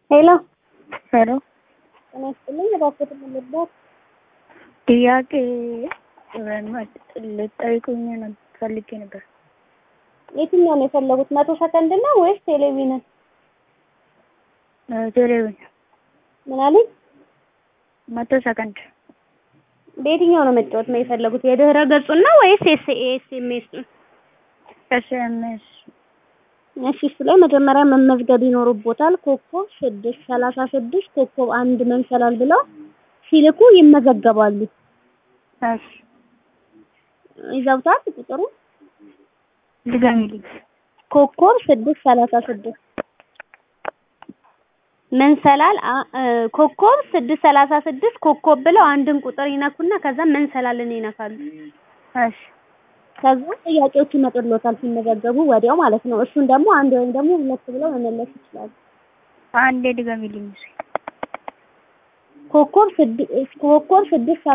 ሄሎ ሄሎ ጤና ይስጥልኝ። እባክዎት የምልበት ጥያቄ ልጠይቁኝ ነው ፈልጌ ነበር። የትኛው ነው የፈለጉት? መቶ ሰከንድ ነው ወይስ ቴሌቪዥን? ቴሌቪዥን ምን አለኝ? መቶ ሰከንድ በየትኛው ነው መጫወት ነው የፈለጉት? የድህረ ገጹን ነው ወይስ ኤስኤምኤስ? ኤስኤምኤስ እሺ እሱ ላይ መጀመሪያ መመዝገብ ይኖርቦታል። ኮከብ ስድስት ሰላሳ ስድስት ኮከብ አንድ መንሰላል ብለው ሲልኩ ይመዘገባሉ። እሺ ይዘውታል ቁጥሩ ድገሚልኝ። ኮከብ ስድስት ሰላሳ ስድስት መንሰላል አ- እ፣ ኮከብ ስድስት ሰላሳ ስድስት ኮከብ ብለው አንድን ቁጥር ይነኩና ከዛ መንሰላልን ይነካሉ። እሺ ከዛ ጥያቄዎች ይመጡልዎታል ሲመዘገቡ ወዲያው ማለት ነው። እሱን ደግሞ አንድ ወይም ደግሞ ሁለት ብለው መመለስ ይችላሉ። አንዴ ድገሚልኝ። ኮከብ ስድ- ኮከብ ስድስት